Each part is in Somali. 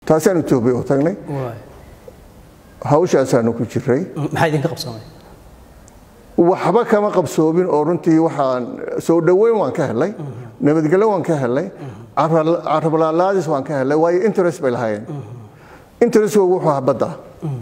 taasaan etoobiya u tagnay waay hawshaasaanu ku jiray maxaa idinka qabsoomay waxba kama qabsoomin oo runtii waxaan soo dhoweyn waan ka helay nabadgelyo waan ka helay carablalaadis waan ka helay waayo interest bay lahaayeen interestkoogu wuxuu ahaa badda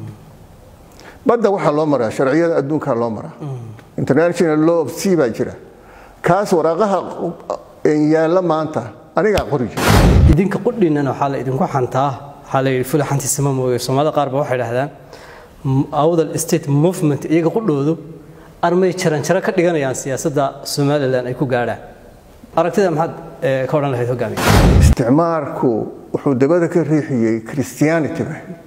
badda waxaa loo maraa sharciyada adduunkaa loo maraa international law of sea baa jira kaas waraaqaha yaalla maanta anigaa qori jira idinka qudhiinan waxaa la idinku xantaa waxaa la yidhi fula xantiisama mooye soomaalida qaar ba waxay dhahdaan awdal state movement iyaga qudhoodu armay jaranjaro ka dhiganayaan siyaasadda somalilan ay ku gaadhaan aragtida maxaad eh, ka odhan lahayd hogaamiye isticmaarku wuxuu dabada ka riixiyey christianity ba ahayd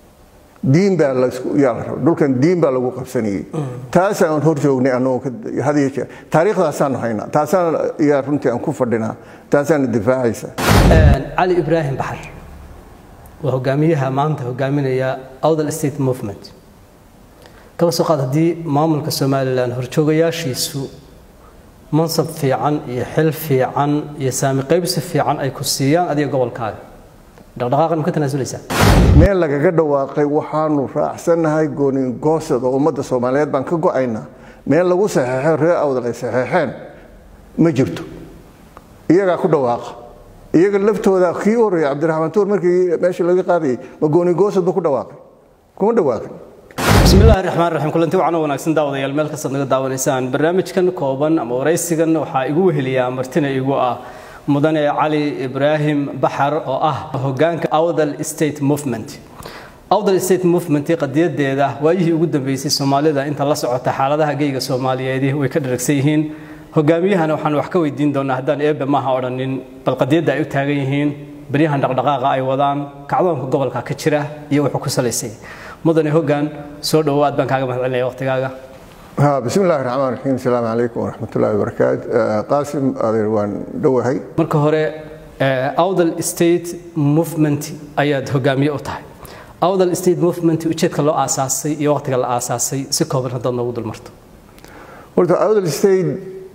diin baa la isku yaa la raba dhulkan diin baa lagu qabsanayey taasaan hor joognay annagoo ka- had iyo jeer taariikhdaasaan haynaa taasaan yaa runtii aan ku fadhinaa taasaana difaacaysa cali ibraahim baxar waa hogaamiyaha maanta hogaaminaya awdal state movement kaba soo qaad haddii maamulka somalilan horjoogayaashiisu mansab fiican iyo xil fiican iyo saami qaybsi fiican ay ku siiyaan adiga gobolkaaga dhaqdhaqaaqan ma ka tanaasuleysaa meel lagaga dhawaaqay waxaanu raacsannahay goonigoosad oo ummadda soomaaliyeed baan ka go'aynaa meel lagu saxeexo reer awdal ay saxeexeen ma jirto iyagaa ku dhawaaqa iyaga laftooda kii u horreeyay cabdiraxmaan tuur markii meesha laga qaadayay ma goonigoosad ba ku dhawaaqay kuma dhawaaqin بسم الله الرحمن الرحيم kulanti wacan oo wanaagsan daawadayaal meel kastaad naga daawanaysaan barnaamijkan kooban ama waraysigan waxaa igu weheliyaa martina igu ah mudane cali ibraahim baxar oo ah hogaanka awdal state movement awdal state movement qadiyadeeda waayihii ugu dambeysay soomaalida inta la socota xaaladaha geyga soomaaliyeed way ka dharagsan yihiin hogaamiyahana waxaan wax ka weydiin doonaa haddaan eebe maaha odhanin bal qadiyadda ay u taagan yihiin baryahan dhaqdhaqaaqa ay wadaan kacdoonka gobolka ka jira iyo wuxuu ku salaysay mudane hoggaan soo dhowaad baan kaaga mahadcelinaya waqtigaaga ها بسم الله الرحمن الرحيم السلام عليكم ورحمة الله وبركاته آه، قاسم أدير وان دوهي marka hore eh, awdal state movement ayaad hogaamiye u tahay awdal state movement ujeedka loo aasaasay iyo waqtiga la aasaasay si kooban haddaad noogu dulmarto horta awdal state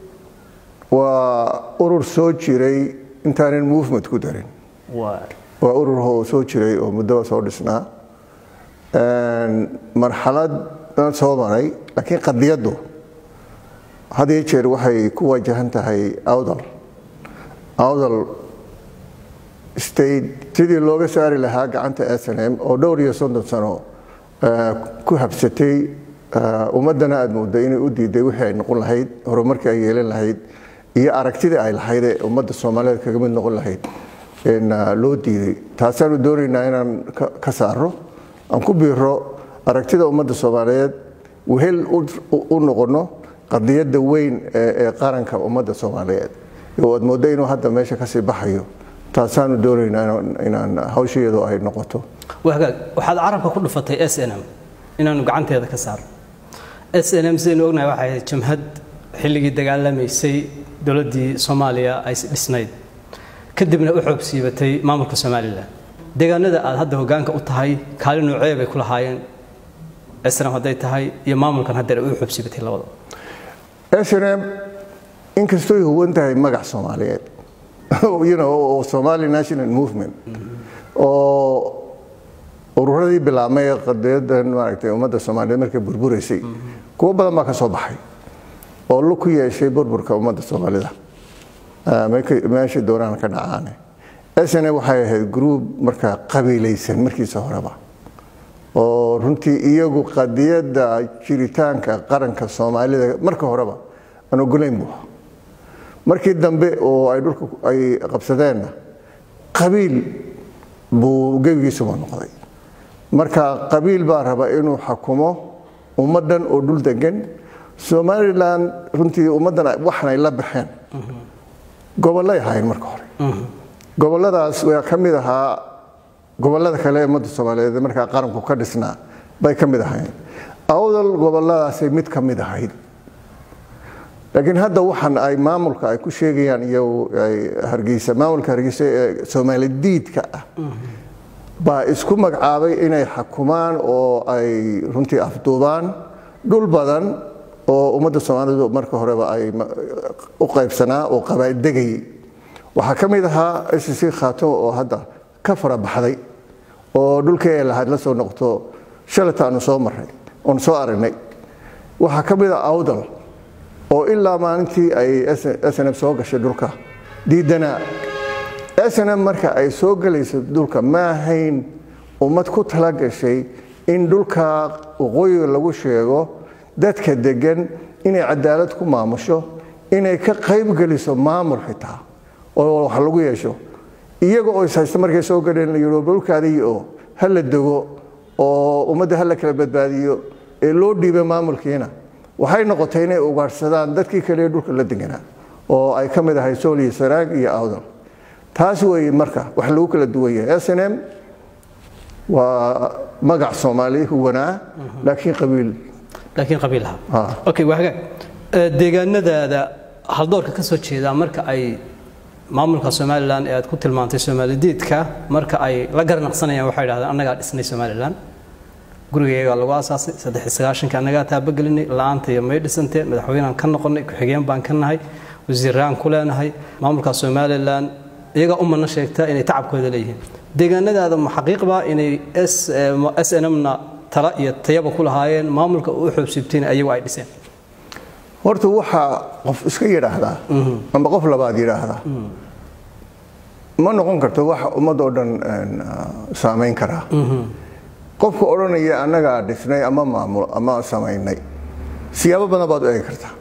waa urur soo jiray intaanan movement ku darin waa urur oo soo jiray oo muddoba soo dhisnaa marxalad aan soo maray laakiin qadiyaddu had iyo jeer waxay ku wajahan tahay awdal awdal state sidii looga saari lahaa gacanta s n m oo dhowr iyo soddon sano eh, ku habsatay eh, ummaddana aada mooday inay u diiday wixii ay noqon lahayd horumarkii ay yeelan lahayd iyo aragtidii ay lahayd ee ummadda soomaaliyeed kaga mid noqon lahayd in ah, loo diiday taasaanu doonaynaa inaan ka- ka saaro aan ku biiro aragtida ummadda soomaaliyeed wehel u- u u noqono qadiyadda weyn ee ee qaranka ummadda soomaaliyeed oo aad mooddo inuu hadda meesha kasii baxayo taasaanu doonaynaa inaan- inaan hawsheedu ay noqoto waa hagaag waxaad carabka ku dhufatay s n m inaanu gacanteeda ka saarno s n m sidaynu ognahay waxay ahayd jamhad xilligii dagaalamaysay dowladdii soomaaliya ay dhisnayd kadibna u xoog siibatay maamulka somalilan deegaanada aad hadda hogaanka u tahay kaalin noocee bay ku lahaayeen s n m hadday tahay iyo maamulkan haddeer ay u xoog siibatay labadaba snm inkastoy huwan tahay magac soomaaliyeed you know, oo somali national movement oo ururadii bilaabmay ee qadiyadan maaragtay ummadda soomaaliyeed markay burburaysay kuwo badan baa ka soo baxay oo lug ku yeeshay burburka ummadda soomaalida Ah, meelka- meeshay doonaan ka dhacaane snm waxay ahayd group markaa qabiilaysan markiisa horeba oo runtii iyagu qadiyadda jiritaanka qaranka soomaalida marka horeba aan ogolayn buu ahaa markii dambe oo ay dhulka ay qabsadeenna qabiil buu gebigiisuba noqday marka qabiil baa raba inuu xakumo ummaddan oo dhul degan somalilan runtii ummaddan waxanay la baxeen gobollay ahaayeen marka hore gobolladaas waa ka mid ahaa gobollada kale ee ummadda soomaaliyeed ee markaa qaranku ka dhisnaa bay ka mid ahaayeen awdal gobolladaasay mid ka mid ahayd laakiin hadda waxan ay maamulka ay ku sheegayaan iyo ay hargeysa maamulka hargeysa ee soomaali diidka ah baa isku magacaabay inay xakumaan oo ay runtii afduubaan dhul badan oo ummadda soomaalidu marka horeba ay ma- u qaybsanaa oo qabaa'il degayay waxaa ka mid ahaa sc khaatimo oo hadda ka fara baxday oo dhulkee lahayd la soo noqto shalata aanu soo marray oon soo aragnay waxaa ka mid a awdal oo ilaa maalintii ay snm soo gashay dhulka diidanaa snm marka ay soo gelayso dhulka ma ahayn ummad ku tala gashay in dhulka waqooyiga lagu sheego dadka degan inay cadaalad ku maamusho inay ka qayb geliso maamul xitaa oo wax lagu yeesho iyaga oo ishaysta markay soo galeen la yidhi dhulkaadii oo ha la dego oo ummadda ha la kala badbaadiyo ee loo dhiibay maamulkiina waxay noqotay inay ugaadhsadaan dadkii kale ee dhulka la deganaa oo ay ka mid ahay sool iyo saraag iyo awdal taas weeye marka wax lagu kala duwan yahay s n m waa magac soomaali huwanaa laakiin qabiil laakiin qabiilaha Ah. okay waa hagaag Eh, deegaanadaada haldoorka ka soo jeeda marka ay maamulka somalilan ee aad ku tilmaantay somaalidiidka marka ay la garanaqsanayaan waxay idhahdeen annagaa dhisnay somalilan gurigayagaa lagu aasaasay saddex iyo sagaashanka annagaa taabagelinay la-aantaiyo may dhisantee madaxweynaan ka noqonnay ku-xigeen baan ka nahay wasiiraan ku leenahay maamulka somalilan iyagaa u mana sheegtaa inay tacabkooda leeyihiin deegaanadaada ma xaqiiqbaa inay s n m-na tala iyo tayaba ku lahaayeen maamulka u xoobsiibtayna ayagu ay dhiseen horta waxaa qof iska yidhaahdaa amba qof labaad yidhaahdaa ma noqon karto wax ummad oo dhan een, ah, saamayn karaa qofka odhanaya annagaa dhisnay ama maamul ama samaynay siyaabo badan baad u eegi kartaa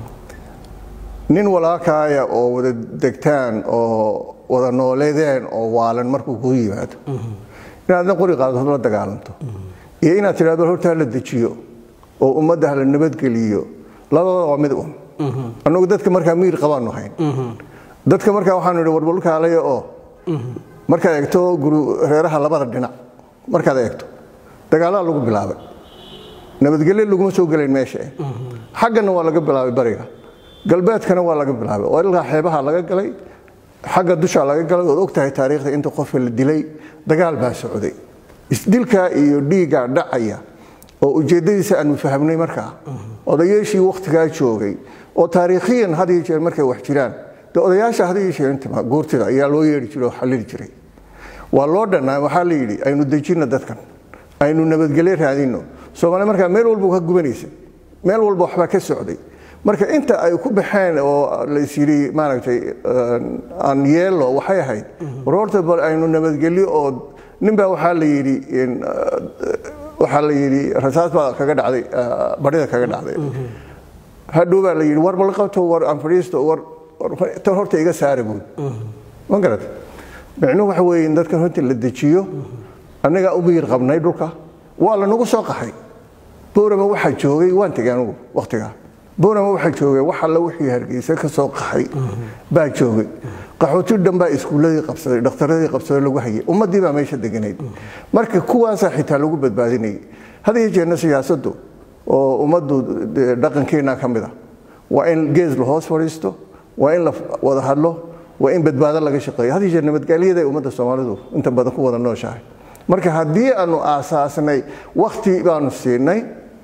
nin walaalkaaya oo wada degtaan oo wada nooleedeen oo waalan markuu kuu yimaado inaadna qori qaadato la dagaalanto iyo inaad tidhahdo horta hala dejiyo oo ummadda hala nabadgeliyo labadaba waa mid un annagu dadka markaa miir qabaanu hayn dadka markaa waxaanu idhi warbulkaalaya oo markaad eegto guru reeraha labada dhinac markaad eegto dagaalada lagu bilaabay nabadgelyo laguma soo gelayn meesha eh. xaggana waa laga bilaabay bariga galbeedkana waa laga bilaabay oo ilaa xeebaha laga galay xagga dusha laga galay ood ogtahay taariikhda inta qofka la dilay dagaal baa socday isdilkaa iyo dhiiggaa dhacaya oo ujeeddadiisa aanu fahamnay markaa odayaashii wakhtigaa joogay oo taariikhiyan had iyo jeer markay wax jiraan dee odayaasha had iyo jeer intima goortida ayaa loo yeedhi jiray oo xallili jiray waa loo dhannaa waxaa la yidhi aynu dejinno dadkan aynu nabadgelyo raadinno soomaali markaa meel walba ka gubanaysa meel walba waxbaa ka socday marka inta ay ku baxeen oo lais yidhi maaragtay eh, aan yeello waxay ahayd war horta bal aynu nabadgelyo oo ninbaa waxaa la yidhi in, eh, waxaa la yidhi rasaas baa kaga dhacday eh, barida kaga dhacday hadhow baa la yidhi war bal qabto war aan fadhiisto war war tan horta iga saara buud ma garat micnuhu waxa weeye in dadkan horta la dejiyo annagaa u biir qabnay dhulka waa lanagu soo qaxay boorama waxaa joogay waan tegay anugu wakhtigaa boorama waxaa joogay wax alla wixii hargeysa ka soo qaxay baa joogay qaxooti dhan baa iskuulladii qabsaday dhakhtaradii qabsaday lagu hayay ummaddii baa meesha deganayd marka kuwaasaa xitaa lagu badbaadinayay had iyo jeerna siyaasaddu oo ummaddu dee dhaqankeenna ka mid a waa in gees la hoos fadhiisto waa in la wada hadlo waa in badbaado laga shaqeeyo had iyo jeer nabadgelyada ay ummadda soomaalidu inta badan ku wada nooshahay marka haddii aanu aasaasnay wakhti baanu siinay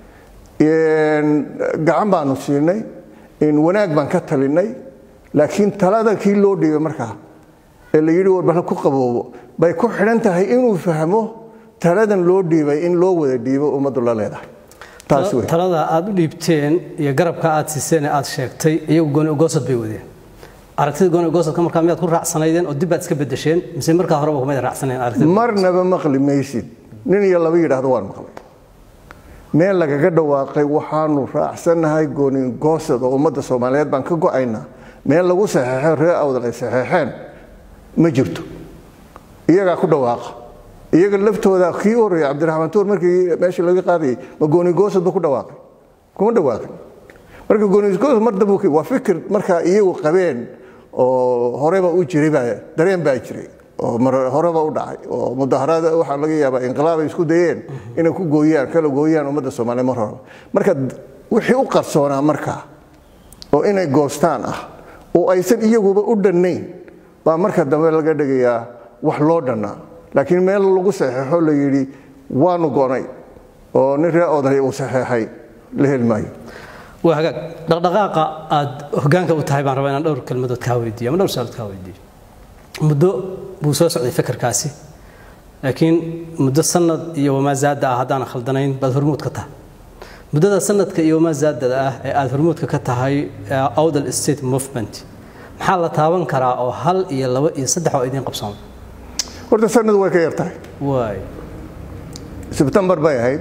gacan baanu siinay wanaag baan ka talinay laakiin talada kii loo dhiibay markaa ee la yidhi warbal ku qaboobo bay ku xidhan tahay inuu fahmo taladan loo dhiibay in loo wada dhiibo ummaddu la leedahay taas wey talada aad u dhiibteen iyo garabka aad siiseen ee aad sheegtay iyagu gooni ogoosad bay wadeen aragtida gooni ogoosadka markaa miyaad ku raacsanaydeen oo dib baad iska bedesheen mise markaa horeba kumayd raacsaneen aragtida marnaba maqli maysid nin iyo laba yidhaahdo waan maqlay meel lagaga dhawaaqay waxaanu raacsannahay goonigoosad oo ummadda soomaaliyeed baan ka go'aynaa meel lagu saxeexo ree awdal ay saxeexeen ma jirto iyagaa ku dhawaaqa iyaga laftooda kii horreeyay cabdiraxmaan tuur markii meesha laga qaadayay ma goonigoosad ba ku dhawaaqay kuma dhawaaqin marka goonigoosad mar dambu waa fikir markaa iyagu qabeen oo horeba u jiray baa dareen baa jiray oo mar horeba u dhacay oo mudaharaad waxaa laga yaabaa inqilaab ay isku dayeen inay ku gooyaan kala gooyaan ummadda soomaaliya mar horeba marka wixii u qarsoonaa markaa oo inay goostaan ah oo aysan iyaguba u dhannayn baa marka dambe laga dhigayaa wax loo dhannaa laakiin meel lagu saxeexo la yidhi waanu gonay oo nin ree oday uu saxeexay la heli maayo waa hagaag dhaqdhaqaaqa aad hoggaanka u tahay baan rabaa inaan dhowr kelmadood kaa weydiiyo ama dhowr saalood kaa weydiiyo muddo buu soo socday fikirkaasi laakiin muddo sanad iyo wamaa zaada ah haddaan khaldanayn baad hormuud ka tahay muddada sanadka iyo wamaa zaadada ah ee aada hormuudka ka tahay awdal state movement maxaa la taaban karaa oo hal iyo laba iyo saddex oo idiin qabsoon horta sanad way ka yar tahay waay sebtembar bay ahayd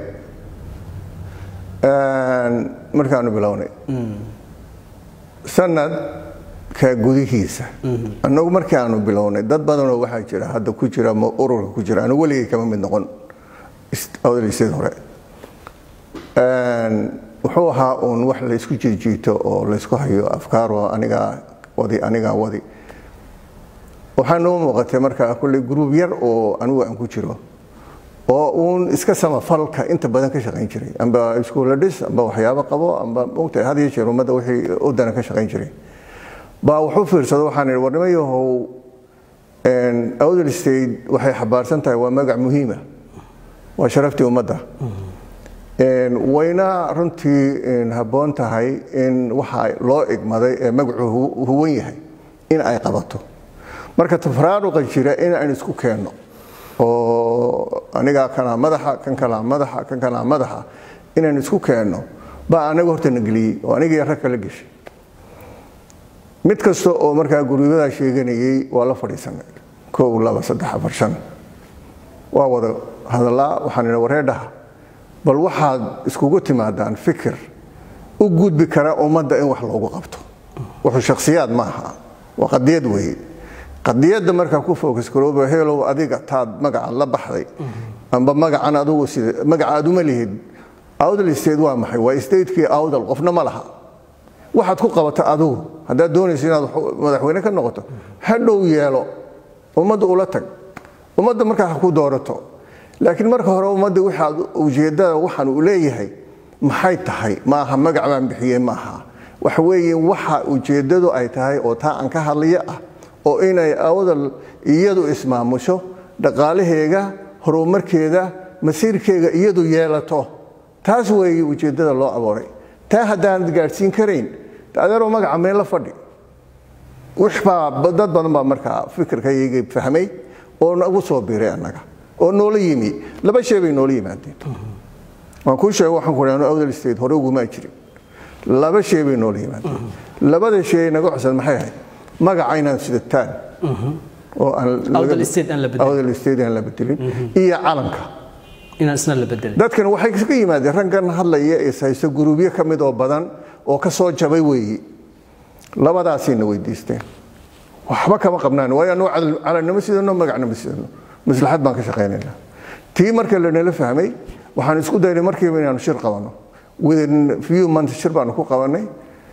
markaanu bilownay sanadka gudihiisa annagu markii aanu bilownay dad badanoo waxaa jira hadda ku jira ama ururka ku jira anu weligay kama mid noqon awdalisteed hore wuxuu ahaa uun wax laysku jiijiito oo laysku hayo afkaaro anigaa wadi anigaa wadi waxaa noo muuqatay markaa kulley gruub yar oo anigu aan ku jiro oo uun iska samafalka inta badan ka shaqayn jiray amba iskuulla dhis amba waxyaabo qabo amba mogtahay had iyo jeer ummadda wixii udana ka shaqayn jiray baa wuxuu fiirsado waxaan idhi war nimayahow awdal state waxay xabaarsan tahay waa magac muhiima waa sharaftii ummadda wayna runtii habboon tahay in waxa loo igmaday ee magacu huwan yahay in ay qabato marka tafraaruqa jira in aan isku keenno oo anigaa kanaa madaxa kan kalaa madaxa kan kalaa madaxa inaan isku keenno baa anaga horta na geliyey oo anigii rag kala geshay mid kasta oo markaa guryadaa sheeganayay waa la fadhiisanay kow laba saddex afar shan waa wada hadallaa waxaan idhi wareedhaha bal waxaad iskugu timaadaan fikir u gudbi kara ummadda in wax loogu qabto wuxuu shakhsiyaad ma aha waa qadiyad weeye qadiyadda markaa ku focus garooba heelow adiga taad magacan la baxday amba magacan adugu sida magaca aad uma lihid awdal state waa maxay waa statekii awdal qofna ma laha waxaad ku qabato adigu haddaad doonayso inaad madaxweyne ka noqoto hadhow yeelo ummadda ula tag ummadda markaa ha ku doorato laakiin marka hore ummadda waxaad ujeeddada waxaan uu leeyahay maxay tahay maaha magac baan bixiyey maaha waxa weeye waxa ujeeddadu ay tahay oo taa aan ka hadlaya ah oo inay awdal iyadu ismaamusho dhaqaalaheega horumarkeeda masiirkeega iyadu yeelato taas weeye ujeeddada loo abooray taa haddaanad gaadhsiin karayn adeeroo magaca meel la fadhi wixbaa dad badan baa markaa fikirkayga fahmay oo nagu soo biiray annaga oo noola yimi laba shay bay noola yimaadeen waan kuu sheega waxaan ku dhaano awdal state hore ugumaa jirin laba shay bay noola yimaadeen labada shay naga cusad maxay ahayd magaca inaan sidataan oo Awdal state aan la bedelin. awdal state aan la bedelin iyo calanka inaan isna la bedelin dadkan waxay ka yimaadeen raggan hadlaya is haysto guruubyo ka mid oo badan oo ka soo jabay weeyi labadaasayna weydiisteen waxba kama qabnaan waayo anuu calannimo sidano magacnimo sidano maslaxad baan ka shaqaynaynaa tii marka lanala fahmay waxaan isku daynay markiiba inaanu shir qabanno within few months shir baanu ku qabanay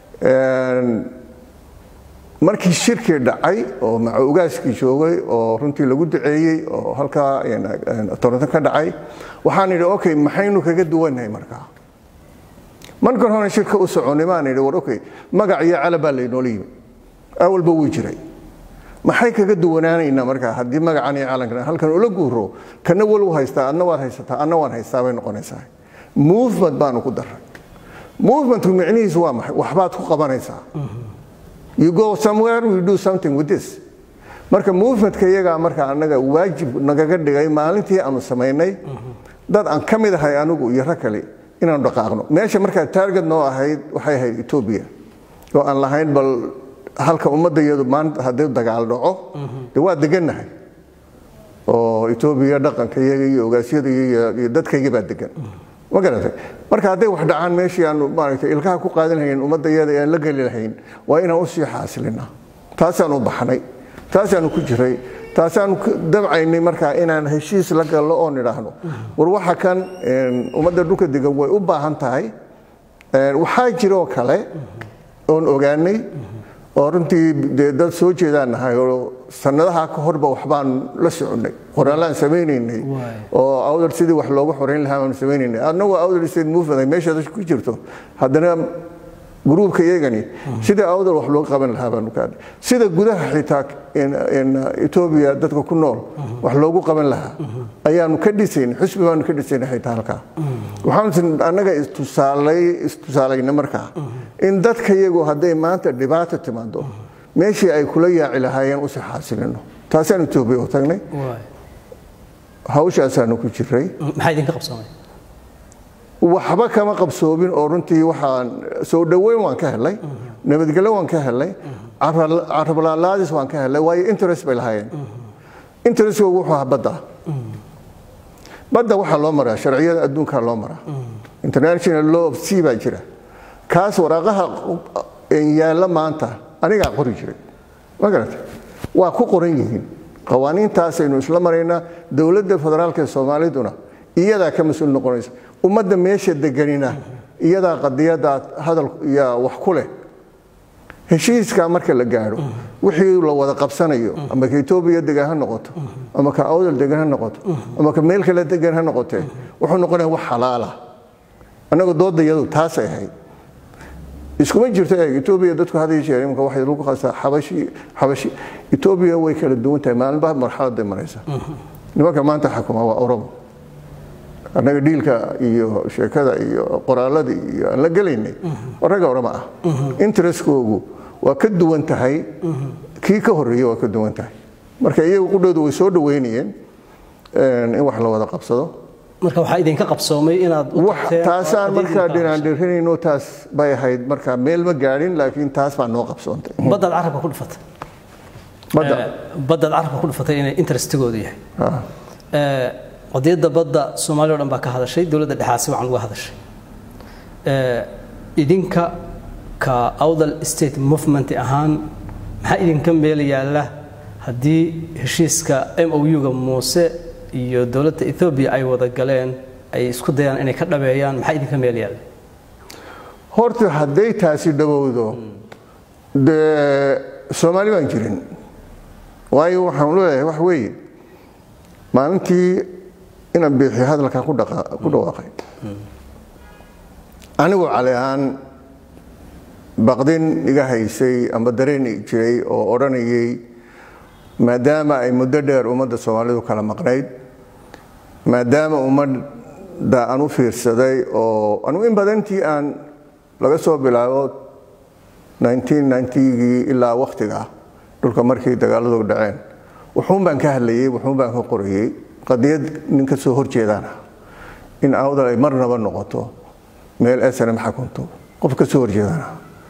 markii shirkii dhacay oo maca ogaaskii joogay oo runtii lagu duceeyey oo halkaa toronto ka dhacay waxaan idhi okay maxaynu kaga duwannahay markaa markan hore shirka u soconay maan idhi war okay magac iyo calab baa laynoola yimi awalba wuu jiray maxay kaga duwanaanaynaa markaa haddii magacan iyo calankan halkan ula guuro kana wal u haystaa adna waad haysataa adna waan haystaa bay noqonaysaa movement baanu ku daray movementku micnihiisu waa maxay waxbaad ku qabanaysaa you go somewhere we do something with this marka movementka iyagaa marka annaga waajib nagaga dhigay maalintii aanu samaynay dad aan ka mid ahay anigu iyo rag kale inaanu dhaqaaqno meesha markaa target noo ahayd waxay ahayd etoobiya oo aan lahayn bal halka ummadda iyadu maanta haddii dagaal dhaco dee waa degannahay oo etoobiya dhaqanka iyaga iyo ogaasyada iyo dadkayga baa degan ma garatay marka hadday wax dhacaan meeshii aanu maaragtay ilkaha ku qaadan lahayn ummadda iyada aan la geli lahayn waa inaan usii xaasilina taasaan u baxnay taasaanu ku jiray taasaanu dabcaynay markaa inaan heshiis la gallo oon idhaahno war waxa kan ummadda dhulka degan way u baahan tahay waxaa jiroo kale oon ogaanay oo runtii dee dad soo jeedaan nahay oo sanadaha ka horba waxbaan la soconnay qoraallaan samaynaynay oo awdal sidii wax loogu xoreyn lahaa baanu samaynaynay annagoo awdal state movement ay meeshaada ku jirto haddana gruubka iyagani sidii awdal wax looga qaban lahaa baanu ka hadlay sida gudaha xitaa etoobiya dadka ku nool wax loogu qaban lahaa ayaanu ka dhisayn xusbi baanu ka dhisayna xitaa halkaa waxaanu annaga istusaalay istusaalayna markaa in dadka iyagu hadday maanta dhibaato timaado meeshii ay kula yaaci lahaayeen usii xaasilino taasaan etoobiya u tagnay hawshaasaanu ku jiray maxaa idinka qabsoomay waxba kama qabsoomin oo runtii waxaan soo dhoweyn waan ka helay nabadgelyo waan ka helay carablaalaadis waan ka helay waayo interest bay lahaayeen interestkoogu wuxuu ahaa badda badda waxaa loo maraa sharciyada adduunkaa loo maraa international law of sea baa jira kaas waraaqaha yaalla maanta anigaa qori jiray ma garata waa ku qoran yihiin qawaaniintaasaynu isla maraynaa dowladda federaalka ee soomaaliduna iyadaa ka mas-uul noqonaysa ummadda meesha deganina iyadaa qadiyadda hadal iyo wax ku leh heshiiskaa marka la gaadho wixii la wada qabsanayo ama ka etoobiya degan ha noqoto ama ka awdal degan ha noqoto ama ka meel kale degan ha noqotee wuxuu noqonaya wax xalaala annagu doodayadu taasay ahayd iskuma jirto eeg etoobiya dadku hadii jeer imika waxay lagu qasaa xabashi xabashi etoobiya way kala duwan tahay maalinba marxaladay maraysa nimanka maanta xakuma waa oromo annaga dhiilka iyo sheekada iyo qoraaladii iyo aan la gelaynay ragga orama ah interestkoogu waa ka duwan tahay kii ka horreeye waa ka duwan tahay marka iyagu qudhoodu way soo dhoweynayeen in wax la wada qabsado marka waxaa idinka qabsoomay inaad taasaan markaa dhinaandhirinayno taas bay ahayd markaa meel ma gaadhin laakiin taas baa noo qabsoontay baddaad carabka ku dhufatay badda baddaad carabka ku dhufatay inay interestigoodu yahay qadiyadda badda soomaaliya o dhan baa ka hadashay dowladda dhexaasi waxaan uga hadashay idinka ka awdal state movement ahaan maxaa idinka meel yaalla haddii heshiiska m o u-ga muuse iyo dowladda ethoobiya ay wada galeen ay isku dayaan inay ka dhabeeyaan maxaa idinka meel yaalla horta hadday taasi dhowowdo dee soomaali baan jirin waayo waxaan leeyahay wax weeye maalintii inaan biixi hadalkaa ku dhawaaqay anigu cali ahaan baqdin iga haysay amba dareen jiray oo odhanayay maadaama ay muddo dheer ummadda soomaalidu kala maqnayd maadaama ummadda aan u fiirsaday oo anugu in badantii aan laga soo bilaabo gii ilaa wakhtiga dhulka markii dagaaladu dhaceen wuxuun baan ka hadlayey wuxuun baan ka qorayey qadiyad nin ka soo horjeedaana in awdal ay marnaba noqoto meel snm xakunto qof ka soo horjeedana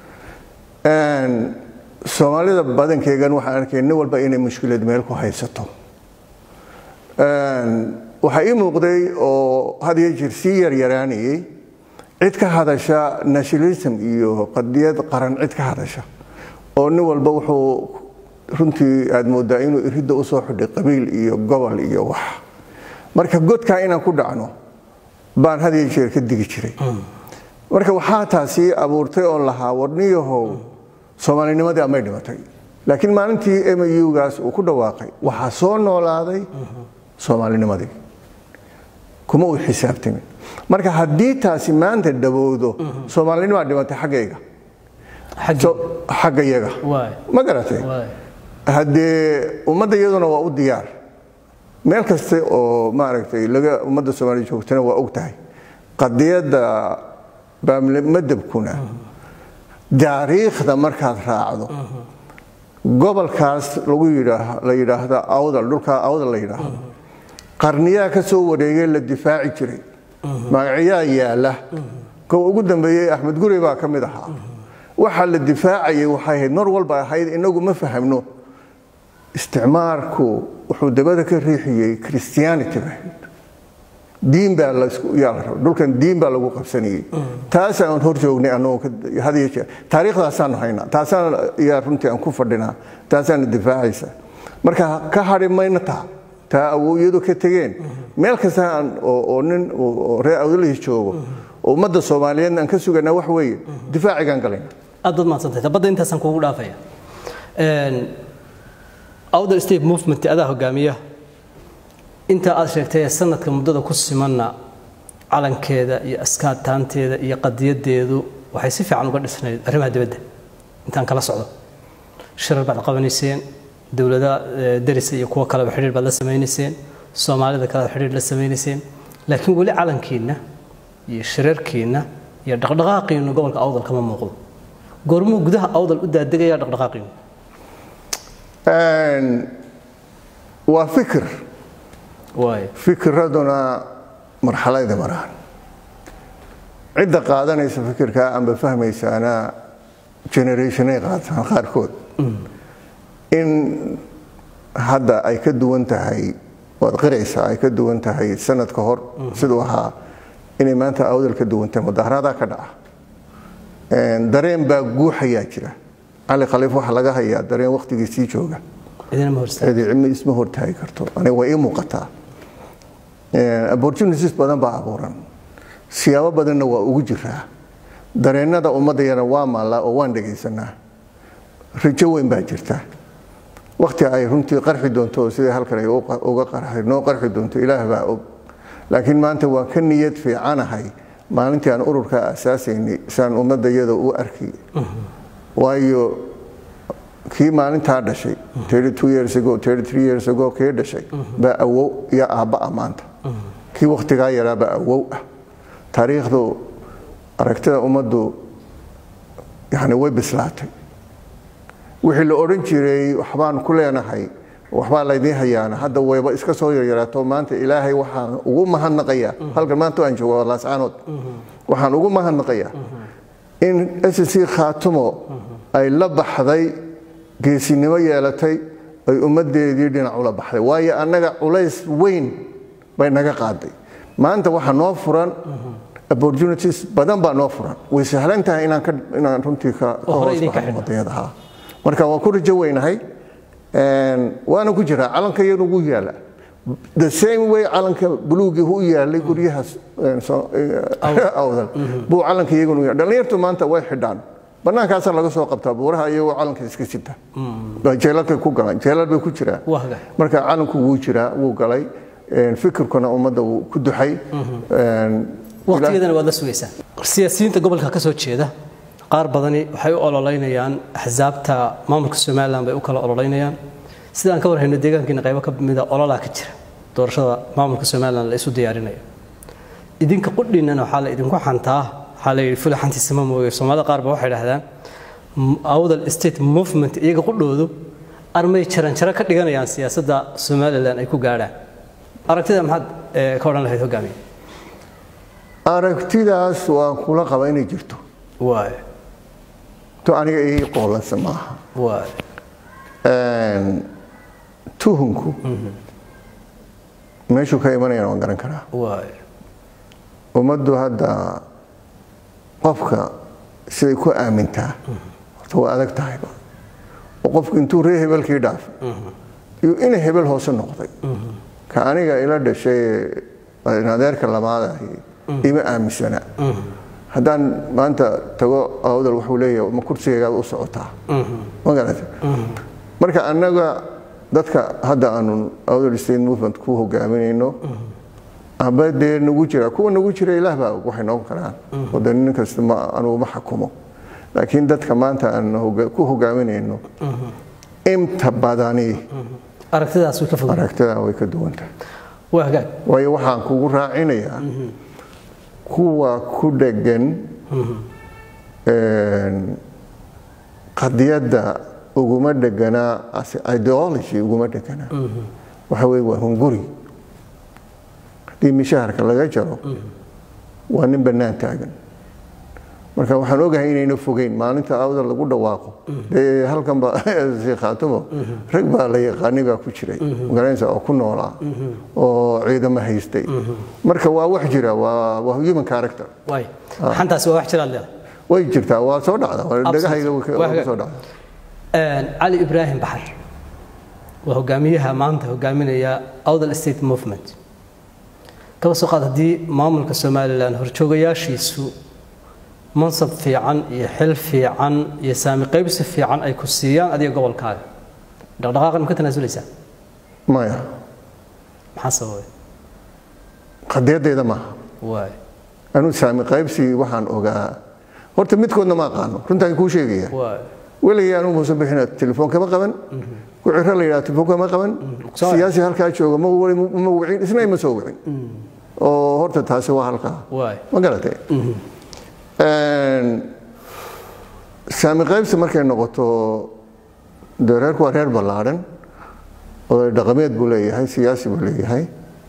soomaalida badankeegan waxaan arkay nin walba inay mushkilad meel ku haysato waxaa ii muuqday oo had iyo jir sii yaryaraanayey cid ka hadasha nationalism iyo qadiyad qaran cid ka hadasha oo nin walba wuxuu runtii aad moodaa inuu iridda usoo xidhay qabiil iyo gobol iyo wax marka godkaa inaan ku dhacno baan had iyo jeer ka digi jiray marka waxaa taasi abuurtay oon lahaa warniyahow soomaalinimadii amay dhimatay laakiin maalintii mugaas uu ku dhawaaqay waxaa soo noolaaday soomaalinimadii kuma uu xisaabtamin marka haddii taasi maanta dhawowdo soomaalinimaa dhimatay xaggayga xagga yaga ma garatay haddee ummadda iyaduna waa u diyaar meel kaste oo maaragtay laga ummadda soomaaliya joogtana waa og tahay qadiyadda baammadabkuna taariikhda markaad raacdo gobolkaas lagu la yidhaahdo awdal dhulkaa awdal la yidhaahdo qarniyaa ka soo wareegay la difaaci jiray magacyaa yaala kow ugu dambeeyey axmed gurey baa ka mid ahaa waxaa la difaacayay waxay ahayd mar walba ahayd inagu ma fahamno isticmaarku wuxuu dabada ka riixiyey christianity bahayd diin baa dhulkan diin baa lagu qabsanayey taasaan hor joognay anagoo taariikhdaasaanu haynaa taasaan yaa runtii aan ku fadhinaa taasaana difaacaysa marka ka hadhi mayna taa taa awowyadu ka tegeen meel kasta oo nin reer awdalihis joogo oo ummadda soomaaliyeedna aan ka suganaa wax weeye difaacigaan galayna aad baad mahadsantahay badda intaasaan kuugu dhaafaya awdal state movement adaa hogaamiya intaa aad sheegtay ee sanadka muddada ku simanna calankeeda iyo askaataanteeda iyo qadiyadeedu waxay si fiican uga dhisnayd arrimaha dibadda intaan kala socdo shirar baad qabanayseen dowlada darisa iyo kuwo kaleba xidhiir baad la samaynayseen soomaalida kalead xidhiir la samaynayseen laakiin weli calankiinna iyo shirarkiinna iyo dhaqdhaqaaqiinnu gobolka awdal kama muuqdo goormuu gudaha awdal u daadegaya dhaqdhaqaaqiinnu waa fikir waay fikiraduna marxalayda maraan cidda qaadanaysa fikirkaa amba fahmaysaana generationay qaataan qaarkood in hadda ay ka duwan tahay waad qiraysaa ay ka duwan tahay sanad ka hor siduu ahaa inay maanta awdal ka duwan tahay mudaharaadaa ka dhaca dareen baa guuxayaa jira cali khaliif waxaa laga hayaa dareen wakhtigiisii jooga idina ma horsta cidicima isma hortaagi karto aniga waa ii muuqataa opportunities badan baa abuuran siyaabo badanna waa ugu jiraa dareennada ummaddayana waa maallaa oo waan dhegaysanaa rajo weyn baa jirta wakhti ay runtii qarxi doonto oo sidai halkan ay uga qarxay noo qarxi doonto ilaah baa og laakiin maanta waa ka niyad fiicanahay maalintii aan ururka asaasaynay saan ummadda iyada u arki waayo kii maalintaa dhashay years ago years ago kii dhashay baa awow iyo aabba'a maanta kii wakhtigaa yaraabaa awow ah taariikhdu aragtida ummaddu yani way bislaatay wixii la odhan jiray waxbaan ku leenahay waxbaa laydiin hayaana hadda wayba iska soo yaryaraato maanta ilaahay waxaan ugu mahadnaqayaa halkan maanta aan joogo laascaanood waxaan ugu mahadnaqayaa in sc khaatumo ay la baxday geesinimo yeelatay ay ummaddeedii dhinac ula baxday waayo annaga culays weyn bay naga qaaday maanta waxaa noo furan opportunities badan baa noo furan way sahlan tahay inaan ka inaan runtii ka ka hore hoos idinka baxno xidhno. wadanyada ha marka waan ku rajo weynahay waana ku jiraa calanka iyanu ugu yaala the same way calanka buluugii u yaalay guryaha awdal buu calanka iyaguna u yaala dhallinyartu maanta way xidhaan bannaankaasaa laga soo qabtaa buuraha iyagoo calanka iska sita jeelalkay ku galaan jeelal bay ku jiraan waa haga marka calanku wuu jiraa wuu galay fikirkuna ummadda wuu ku duxay waqtigeedana waad la sugaysaa siyaasiyiinta gobolka ka soo jeeda qaar badani waxay u ololeynayaan axsaabta maamulka somalilan bay u kala ololeynayaan sidaan ka warhayno deegaankiina qaybo ka mida ololaa ka jira doorashada maamulka somalilan la isu diyaarinayo idinka qudhiinana waxaa la idinku xantaa waxaa la yidhi fuli xantiisama mooye soomaalida qaar ba waxay dhahdaan awdal state movement iyaga qudhoodu armay jaranjaro ka dhiganayaan siyaasadda somalilan ay ku gaadhaan aragtida maxaad eh, ka odhan lahayd hogaamiye aragtidaas waan kula qaba inay jirto waay to aniga ii qoolansa maaha waay tuhunku meeshuu ka imanayana waan garan karaa waay ummaddu hadda qofka siday ku aamintaa horta waa adag tahayba oo qofku intuu ree hebelkii dhaafay iyo ina hebel hoose noqday ka aniga ila dhashay in adeerka lamaad ahi ima aaminsana haddaan maanta tago awdal wuxuu leeyahay ma kursigaygaad u socotaa ma garata marka annaga dadka hadda aanu awdal state movement ku hogaaminayno amba dee nagu jira kuwa nagu jira ilaah baa og waxay noqon karaan oo de nin kasta ma anugu ma xakumo laakiin dadka maanta aan hoga- ku hogaaminayno inta badani aragtidaas way ka fog aragtidaa way ka duwan tahay waa hagaag waayo waxaan kugu raacinayaa kuwa ku dhegan qadiyadda uguma dheganaa as ideology uguma dheganaa waxa weye waa hunguri haddii mishaharka laga jaro waa nin bannaan taagan marka waxaan ogahay inayna fogeyn maalinta awda lagu dhawaaqo dee halkan ba khaatumo rag baa la yaqaanay baa ku jiray magaranaysa oo ku noolaa oo ciidamo haystay marka waa wax jira waa waa human character waay xantaasi waa wax jiraad leedahay way jirtaa waa soo dhacda waa dhagahayga way ka- Waa waa hagaag. soo dhacda Een, cali ibraahim baxar waa hogaamiyaha maanta hogaaminaya awdal state movement kaba soo qaad haddii maamulka somalilan horjoogayaashiisu mansab fiican iyo xil fiican iyo saami qaybsi fiican ay ku siiyaan adiga gobolkaaga dhaqdhaqaaqan ma ka tanaasuleysaa maya maxaa sababay qadiyaddeeda maaha waay anuu saami qaybsi waxaan ogaa horta midkoodna ma aqaano runtaan kuu sheegaya waay weligay anuu muuse bixina telefoon kama qaban ku ciro la yidhaha telefoon kama qaban Soo- siyaasi halkaa jooga ma wali- ma wicin isna ima soo wicin oo horta taasi waa halkaa waay ma garatay saami qaybsi markay noqoto dee reerku waa reer ballaadhan oday dhaqameed buu leeyahay siyaasi buu leeyahay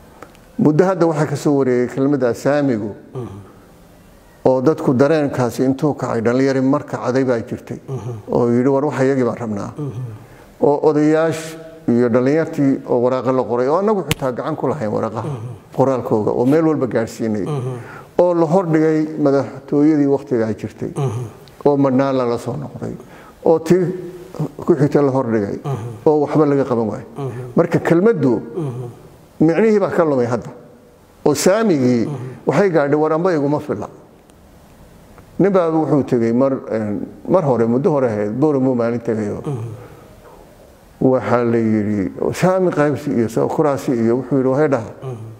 muddo hadda waxaa ka soo wareegay kelmadda saamigu oo dadku dareenkaasi intuu kacay dhallinyari mar kacday baa jirtay oo yidhi war waxa iyagii baan rabnaa oo odayaash iyo dhallinyartii oo waraaqa la qoray oo annagu xitaa gacan ku lahayn waraaqaha qoraalkooga oo meel walba gaadhsiinay oo la hordhigay madaxtooyadii wakhtigaa jirtay oo madhnaan lala soo noqday oo tii ku xigta la hordhigay oo waxba laga qaban waayo marka kelmaddu micnihii baa ka lumay hadda oo saamigii waxay gaadhay war amba iguma filla nin baa wuxuu tegey mar mar hore muddo hore ahayd booramo maalin tegayo waxaa la yidhi saami qaybsi iyo kuraasi iyo wuxuu yidhi waxay dhaha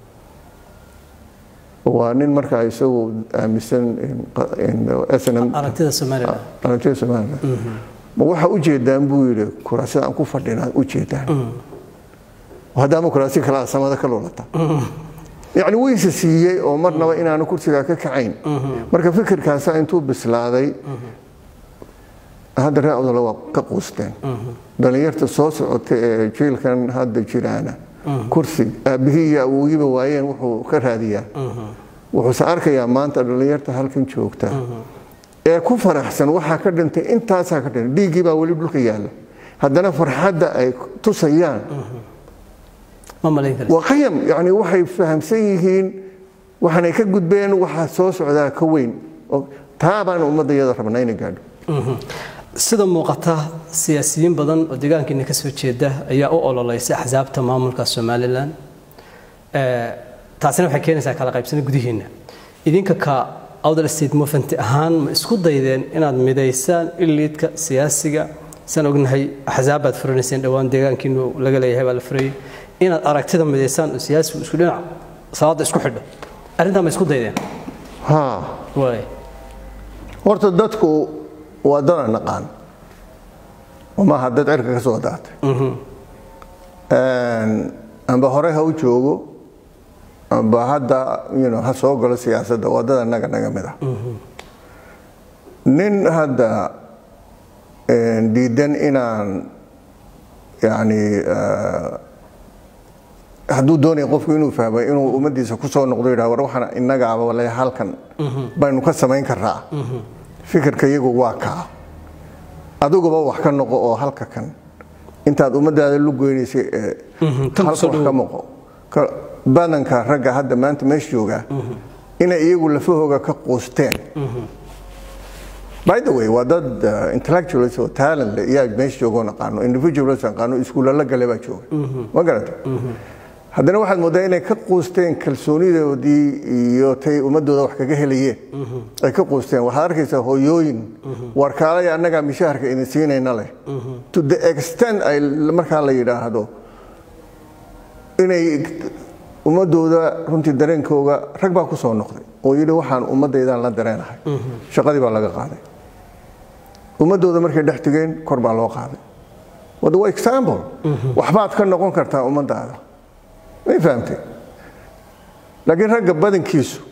waa nin markaa isagu aaminsan snm aragtida somalilan aragtida somaliland ma waxa u jeedaan buu yidhi kuraasida aan ku fadhina u jeedaan haddaama kuraasi kala samada ka lulata yacni weyse siiyey oo marnaba inaanu kursigaa ka kacayn marka fikirkaasa intuu bislaaday hadda ree odole waa ka quusteen dhallinyarta soo socota ee jiilkan hadda jiraana kursi aabbihii iyo awoogiba waayeen wuxuu ka raadiyaa wuxuuse arkayaa maanta dhallinyarta halkan joogta ee ku faraxsan waxaa ka dhintay intaasaa ka dhintay dhiiggii baa weli dhulka yaalla haddana farxadda ay tusayaan ma malayn karti waa qayam yani waxay fahamsan yihiin waxaanay ka gudbeen waxaa soo socdaa ka weyn oo taa baan ummadda iyada rabnaa inay gaadho sida muuqata siyaasiyiin badan oo deegaankiina ka soo jeeda ayaa u ololeysay axsaabta maamulka somalilan taasina waxay keenaysaa kala qaybsana gudihiinna idinka ka outer state movement ahaan ma isku daydeen inaad midaysaan iliidka siyaasiga saan ognahay axsaab baad furanayseen dhowaan deegaankiinu laga leeyahay baa la furayay inaad aragtida midaysaan oo siyaasigu isku dhinac salaada isku xidho arrintaa ma isku daydeen ha waay horta dadku waa dana naqaan oo maaha dad cirka ka soo daatay amba hore ha u joogo amba hadda you know, ha soo galo siyaasadda waa dad annaga naga mid ah nin hadda diidan inaan yani hadduu doonaya qofku inuu fahmay inuu ummaddiisa ku soo noqdo yidhaha war waxaan innagaaba le halkan baynu ka samayn karraa fikirka iyagu waa kaa adiguba wax ka noqo oo halka kan intaad ummaddaada lu goynaysay ee halka wax ka moqo badanka ragga hadda maanta meesha joogaa inay iyagu lafahooga ka quusteen by the way waa dad intellectuals oo talent leh iyaa meesha joogoo naqaano individuals naqaano iskuulla la gale baa jooga ma garata haddana waxaad mooddaa inay ka quusteen kalsoonidoodii iyo tay ummadooda wax kaga helayeen ay ka quusteen waxaad arkaysaa hooyooyin warkaalaya annagaa mishaharka idin siinayna leh to the extent ay markaa la yidhaahdo inay ummadooda runtii dareenkooga rag baa ku soo noqday oo yidhi waxaan ummaddaydaan la dareenahay shaqadii baa laga qaaday ummadooda markay dhex tegeen kor baa loo qaaday wada waa example waxbaad ka noqon kartaa ummaddaada may fahamtay laakiin ragga badankiisu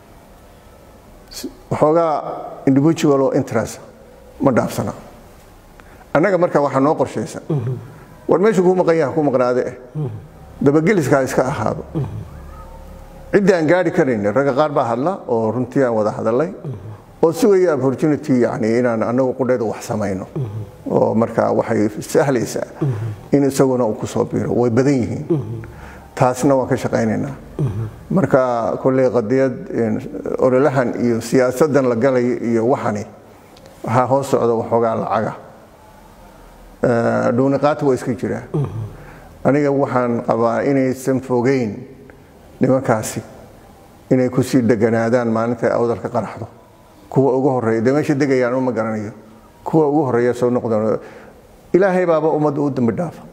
waxoogaa individual oo interest ma dhaafsana annaga marka waxaa noo qorshaysan war meeshu kuu maqan yaha ku maqnaade eh dabageliskaa iska ahaado ciddii aan gaari karayn ragga qaar baa hadla oo runtii aan wada hadalay oo sugaya opportunity yani inaan anagu qudheeda wax samayno oo marka waxay sahlaysaa in isaguna uu ku soo biiro way badan yihiin taasna waan ka shaqaynaynaa marka kolley qadiyad ololahan iyo siyaasadan la galaya iyo waxani waxaa hoos socda waxoogaa lacaga dhuuniqaata waa iska jiraa aniga waxaan qabaa inaysan fogeyn nimankaasi inay kusii deganaadaan maalinta ay awdalka qaraxdo kuwa ugu horeeya dee meesha degayaan uma garanayo kuwa ugu horeeya soo noqdaan ilaahay baaba ummadda u dambi dhaafa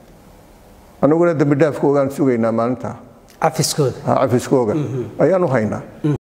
anaguna dambi dhaafkoogaan sugaynaa maalintaa cafiskooda cafiskooga ayaan u haynaa